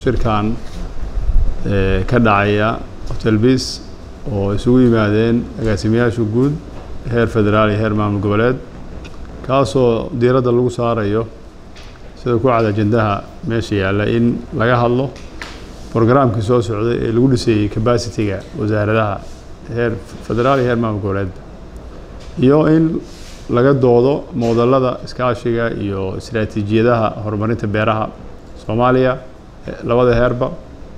shirkan ka dhacaya hotel bis oo isugu yimaadeen agaasimayaasha guud heer federaal iyo heer maamul goboleed kaasoo diiradda lagu saarayo sida ku cad ajendaha meesha yaalla in laga hadlo brograamkii soo socday ee lagu dhisayey capacity-ga wasaaradaha heer federaal iyo heer maamul goboleed iyo in laga doodo moodalada iskaashiga iyo istaraatiijiyadaha horumarinta beeraha soomaaliya labada heerba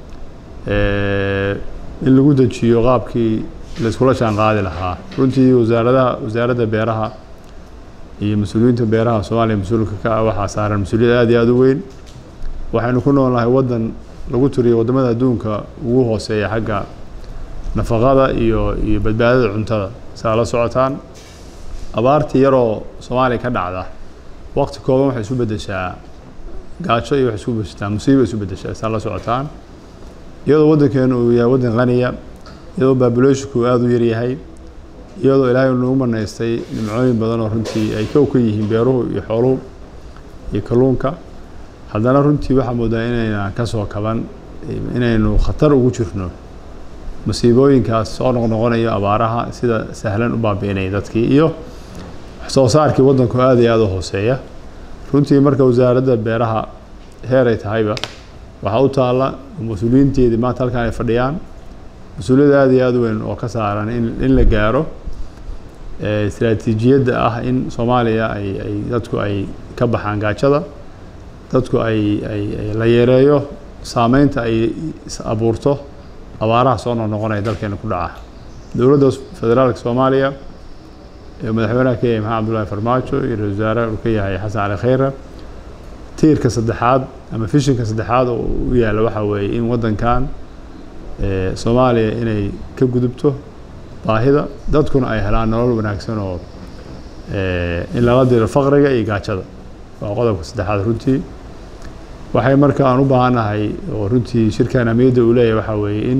in lagu dejiyo qaabkii laiskula jaan qaadi lahaa runtii wasaaradaha wasaaradda beeraha iyo mas-uuliyiinta beeraha soomaaliya mas-uulka ka ah waxaa saaran mas-uuliyad aad iyo aada u weyn waxaynu ku noolnahay waddan lagu tiriyo waddamada adduunka ugu hooseeya xagga nafaqada iyo iyo badbaadada cuntada saa la socotaan abaartii yaroo soomaaliya ka dhacda waqti kooban waxay isu beddeshaa gaajo iyo waxay isu beddeshaa musiiba isu beddeshaa saa la socotaan iyadoo waddankeenu uu yahay waddan qaniya iyadoo baabuleshinku aada u yaryahay iyadoo ilaahay nagu manaystay nimcooyin badan oo runtii ay kow ka yihiin beeruhu iyo xooluhu iyo kalluunka haddana runtii waxaa moodaa inaynan ka soo kaban inaynu khatar ugu jirno masiibooyinkaas soo noqnoqonayo abaaraha sida sahlan u baabi'inaya dadkii iyo waxsoo saarkii waddanku aada iyo aada u hooseeya runtii marka wasaaradda beeraha heer ay tahayba waxaa u taalla mas-uuliyiinteedii maanta halkan ay fadhiyaan mas-uuliyad aada iyo aada weyn oo ka saaran in in la gaaro istaraatiijiyadda ah in soomaaliya ay ay dadku ay ka baxaan gaajada dadku ay ay la yareeyo saameynta ay abuurto abaaraha soo noqnoqonaya dalkeena ku dhaca dowladda federaalka soomaaliya ee madaxweynaha ka yahay maxamed abdullahi farmaajo iyo ra-isul wasaare uu ka yahay xasan cali khayre tiirka saddexaad ama fishinka saddexaad oo u yaalla waxaa weeye in waddankan soomaaliya inay ka gudubto baahida dadkuna ay helaan nolol wanaagsan oo in lala diro faqriga iyo gaajada waa qodobka saddexaad runtii waxay marka aan u baahannahay oo runtii shirkan amiyadda uu leeyahay waxaa weeye in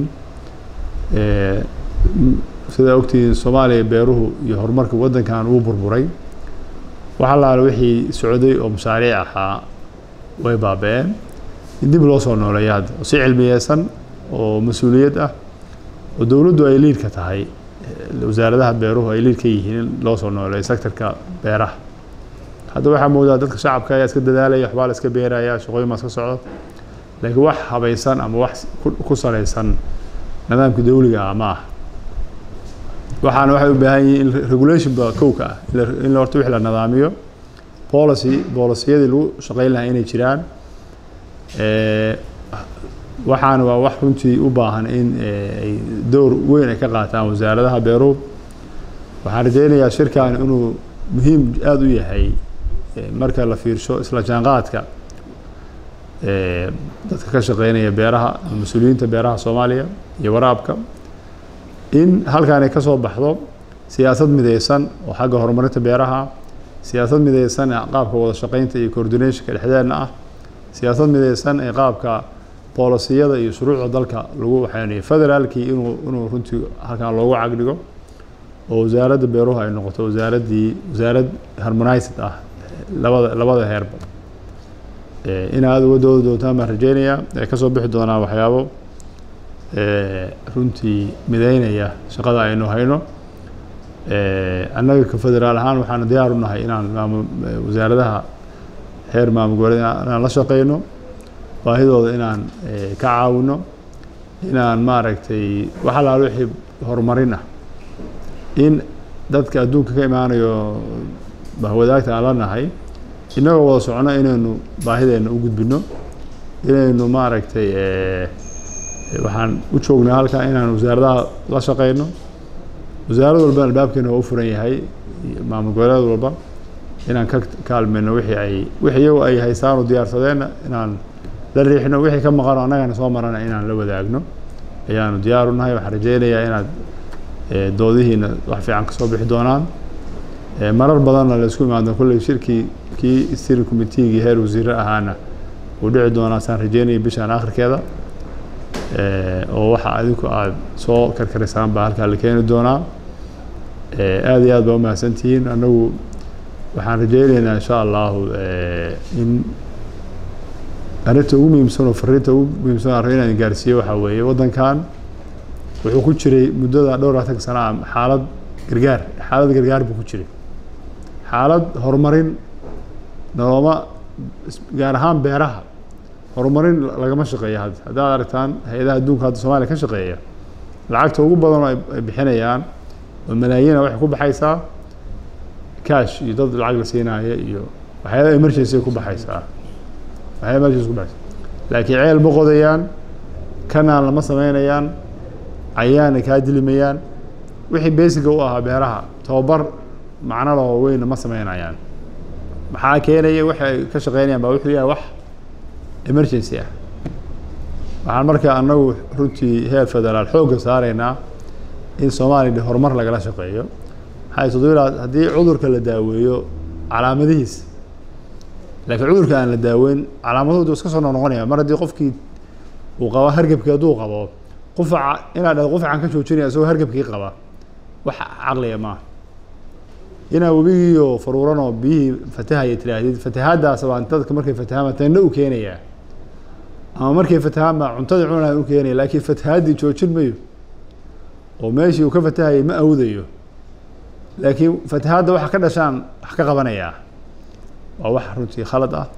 sidaa ogtihiin soomaaliya beeruhu iyo horumarka waddankan uu burburay wax allaale wixii socday oo mashaariic ahaa way baaba-een in dib loo soo nooleeyo hadda oo si cilmiyeysan oo mas-uuliyad ah oo dowladdu ay liidka tahay wasaaradaha beeruhu ay liid ka yihiin in loo soo nooleeyo sectorka beeraha hadda waxaa moodaa dadka shacabka ayaa iska dadaalaya waxbaa la iska beeraya shaqooyin baa iska socda laakiin wax habaysan ama wax ku salaysan nidaamka dawliga ah ma ah waxaana waxay u baahan yihiin in regulation ba kowka ah in horta wix la nidaamiyo policy boolisiyadii lagu shaqeyn lahaa inay jiraan waxaana waa wax runtii u baahan in ay dowr weyn ay ka qaataan wasaaradaha beeruhu waxaan rajeynayaa shirkan inuu muhiim aada u yahay marka la fiirsho isla jaanqaadka dadka ka shaqeynaya beeraha mas-uuliyiinta beeraha soomaaliya iyo waraabka in halkan ay ka soo baxdo siyaasad mideysan oo xagga horumarinta beeraha siyaasad mideysan ee qaabka wada shaqeynta iyo coordinationka dhexdeedna ah siyaasad mideysan ee qaabka boolisiyada iyo shuruucda dalka lagu waxeynayo federaalkii inuu inuu runtii halkan loogu cagdhigo oo wasaaradda beeruhu ay noqoto wasaaraddii wasaarad harmonized ah labada labada heerba in aada uga doodi doontaan baan rajeynayaa ee kasoo bixi doonaa waxyaabo runtii mideynaya shaqada aynu hayno annaga ka federaal ahaan waxaanu diyaar u nahay inaan maamul wasaaradaha heer maamul goboleed inaan la shaqeyno baahidooda inaan ka caawino inaan maaragtay wax allaal wixii horumarin ah in dadka adduunka ka imaanayo bahwadaagta aan la nahay innagoo wada socono inaynu baahideenna u gudbino inaynu maaragtay waxaan u joognaa halkan inaan wasaaradaha la shaqeyno wasaarad walba albaabkeena waa u furan yahay maamul goboleed walba inaan ka kaalmeyno wixii ay wixii iyagu ay haystaan oo diyaarsadeenna inaan la riixno wixii ka maqano annagana soo marana inaan la wadaagno ayaanu diyaar u nahay waxaan rajeynayaa inaad doodihiina wax fiican kasoo bixi doonaan marar badanna la isku imaado kolley shirkii kii steering committeegii heer wasiire ahaana uu dhici doonaa saan rajeynaya bishaan akhirkeeda oo waxa adinku aada soo karkarisaan baa halkaa la keeni doonaa aada iyo aad baa umahadsantihiin anagu waxaan rajeyneynaa insha allahu in arrinta ugu muhiimsan oo fariinta ugu muhiimsan aan rabo inaan gaarsiiyo waxaa weeye waddankan wuxuu ku jiray muddada dhowr labaatan sana ah xaalad gargaar xaalad gargaar buu ku jiray xaalad horumarin noloma gaar ahaan beeraha horumarin lagama shaqeeyo hadda haddaad aragtaan hay-adaha adduunka hadda soomaaliya ka shaqeeya lacagta ugu badan oo ay bixinayaan oo malaayiina waxay ku baxaysaa cash iyo dad lacag la siinaya iyo waxyaaba emergency ku baxaysaa waxyaaba emergency ku baxaysaa laakiin ceel ma qodayaan kanaan lama sameynayaan cayaana kaa dilimayaan wixii basiga u ahaa beeraha tababar macno laho weyna ma sameynayaan maxaa keenaya waxay ka shaqeynayaan baa wuxuu yahay wax emergency ah waxaan markaa anagu runtii heer federaal xoogga saaraynaa in soomaaliya horumar lagala shaqeeyo maxay toddoba haddii cudurka la daaweeyo calaamadihiisa laakiin cudurka aan la daaweyn calaamadahoodu iska soo noqnoqonaya mar haddii qofkii uu qabo hargebkii hadduu qabo qufaca inaad dhahdo qufacan ka joojinaya isagoo hargebkii qaba wax caqliya maaha inaa webigiiyo faruuranoo biyihii fatahaya tiraahdid fatahaadaas baa dadka markay fatahaan tanna u keenayaa ama markay fatahaan baa cuntadii cunaa u keenaya laakiin fatahaaddii joojin mayo oo meeshii uu ka fatahayay ma awdayo laakiin fatahaadda waxa ka dhashaan wax ka qabanayaa waa wax runtii khalad ah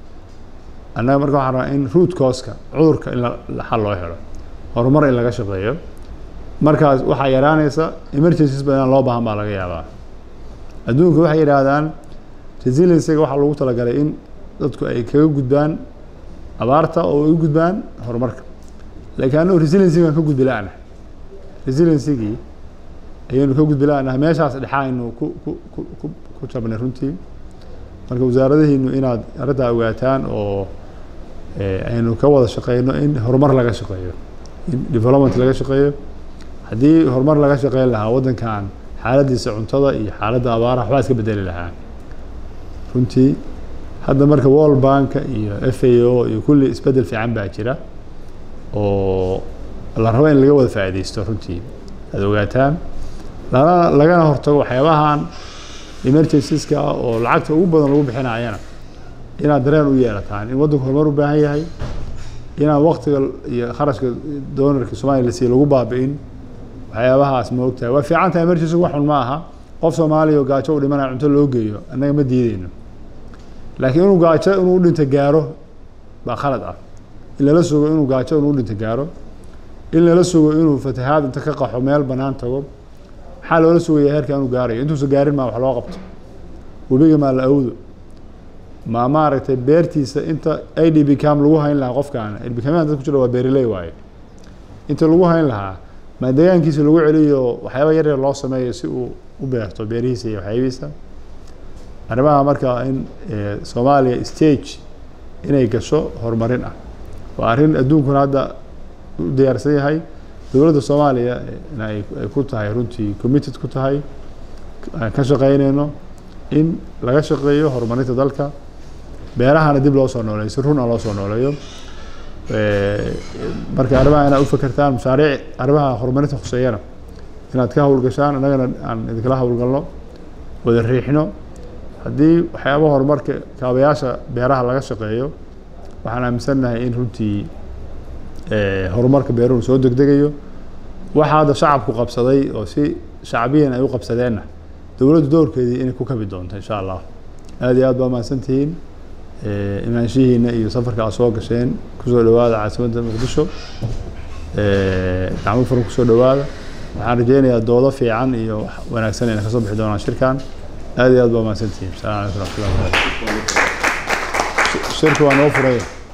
annaga marka waxaan rabaa in root causka cudurka in la xal loo helo horumar in laga shaqeeyo markaas waxaa yaraanaysa emergencies badan loo baahan baa laga yaabaa adduunka waxay yidhaahdaan resiliencyga waxaa lagu talagalay in dadku ay kaga gudbaan abaarta oo ay u gudbaan horumarka laakiin annagu resiliencygaan ka gudbi la-ana resiliency-gii ayaynu ka gudbi la-naha meeshaas dhexaa aynu ku ku ku ku ku jabnay runtii marka wasaaradihiinu inaad arrintaa ogaataan oo aynu ka wada shaqeyno in horumar laga shaqeeyo in development laga shaqeeyo haddii horumar laga shaqeyn lahaa waddankan xaaladdiisa cuntada iyo xaaladda abaaraha waxbaa iska bedeli lahaa runtii hadda marka world banka iyo f a o iyo kulli isbeddel fiican baa jira oo la rabo in laga wada faa'iidaysto runtii aad ogaataan lana lagana hortago waxyaabahan emergencies-ka oo lacagta ugu badan lagu bixinayana inaad dareen u yeelataan in waddanku horumar u baahan yahay inaan waktiga iyo kharashka doonarka soomaaliya la siiyo lagu baabi'in waxyaabahaas ma ogtahay waa fiican tahay emergency wax xun ma aha qof soomaaliya oo gaajo u dhimanaya cunto loo geeyo annaga ma diideyno laakiin inuu gaajo inuu dhinto gaaro baa khalad ah in lala sugo inuu gaajo inuu dhinto gaaro in lala sugo inuu fatahaad inta ka qaxo meel bannaan tago maxaa loola sugaya heerka inuu gaarayo intuusa gaarin maa wax loo qabto webiga maa la awdo ma maaragtay beertiisa inta i d b cam lagu hayn lahaa qofkaana i d b cam dad ku jira waa beeriley waaye inta lagu hayn lahaa ma deegaankiisa lagu celiyo waxyaaba yar yar loo sameeyo si uu u beerto beerihiisa iyo waxyaabihiisa arrimaha marka in soomaaliya stage inay gasho horumarin ah waa arrin adduunkuna hadda u diyaarsan yahay dowladda soomaaliya ay ku tahay runtii committed ku tahay aan ka shaqeyneyno in laga shaqeeyo horumarinta dalka beerahana dib loo soo nooleeyo si run a loo soo nooleeyo marka arrimaha inaad u fakertaan mashaariic arrimaha horumarinta khuseeyana inaad ka howlgashaan annagana aan idinkala howlgalno wada riixno haddii waxyaaba horumarka kaabayaasha beeraha laga shaqeeyo waxaan aaminsannahay in runtii horumarka beeruhu soo degdegayo waxaa hadda shacabku qabsaday oo si shacbiyan ay u qabsadeenna dowladdu doorkeedii inay ku kabi doonto insha allah aad iyo aad baa mahadsantihiin imaanshihiina iyo safarka aad soo gasheen kusoo dhawaada caasimadda muqdisho gacmo furan kusoo dhawaada waxaan rajeynayaa doodo fiican iyo wanaagsan inay kasoo bixi doonaan shirkan aad iyo aad baa mahadsantihiin asalaamu calaykum raxmatullahi wabarakatu shirku waa noo furaya